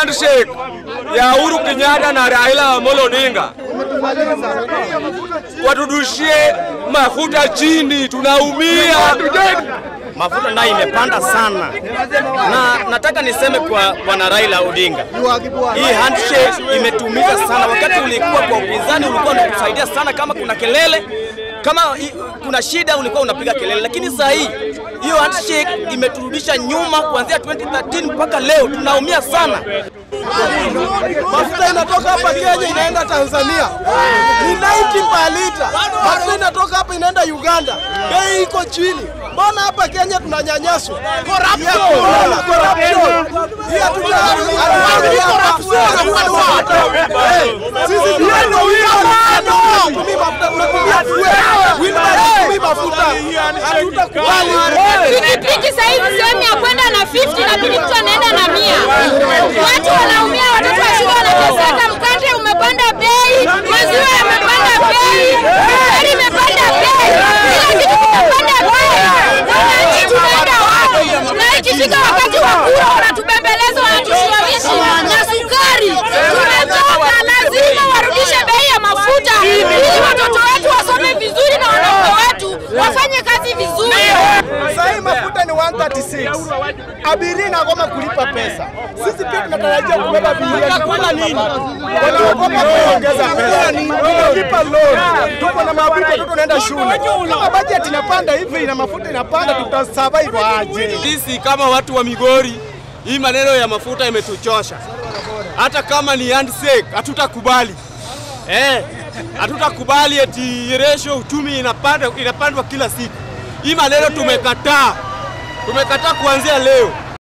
handshake ya Uhuru Kenyatta na Raila Amolo Odinga watudushie mafuta chini, tunaumia. mafuta nayo imepanda sana, na nataka niseme kwa bwana Raila Odinga, hii handshake imetumiza sana. Wakati ulikuwa kwa upinzani, ulikuwa unakusaidia sana, kama kuna kelele, kama i- kuna shida, ulikuwa unapiga kelele, lakini saa hii hiyo handshake imeturudisha nyuma. Kuanzia 2013 mpaka leo tunaumia sana. Mafuta inatoka hapa Kenya inaenda Tanzania ni 90 per liter. Mafuta inatoka hapa inaenda Uganda, bei iko chini. Mbona hapa Kenya tunanyanyaswa? Corruption, corruption. Hii hatuja- hatufanyi hapa. Eh, Sisi tunaenda wheelbarrow, tunatumia mafuta, tunatumia fuel. Wheelbarrow hatumii mafuta. Hatutakubali. Pikipiki sasa hivi sehemu ya kwenda na 50 inabidi mtu anaenda na mia. Watu wanaumia, watoto wa shule wanateseka, mkate umepanda bei, maziwa yamepanda bei, sukari imepanda bei, kila kitu kimepanda bei. Wananchi tunaenda wapi? Na ikifika wakati wa kura wanatubembeleza, wanatushawishi na sukari. Tumechoka, lazima warudishe bei ya mafuta ili watoto wetu wasome vizuri na wanaume wetu wafanye kazi vizuri. Sasa hii mafuta ni 136. Abiria inagoma kulipa pesa. Sisi pia tunatarajia kubeba abiria. Chakula nini? Wanaogopa kuongeza pesa. Tunalipa loan. Tuko na mabibi watoto wanaenda shule. Kama budget inapanda hivi na mafuta inapanda tutasurvive aje? Sisi kama watu wa Migori, hii maneno ya mafuta imetuchosha. Hata kama ni handshake, hatutakubali eh, hatutakubali eti ratio uchumi inapanda inapandwa kila siku. Hii maneno tumekataa, tumekataa kuanzia leo.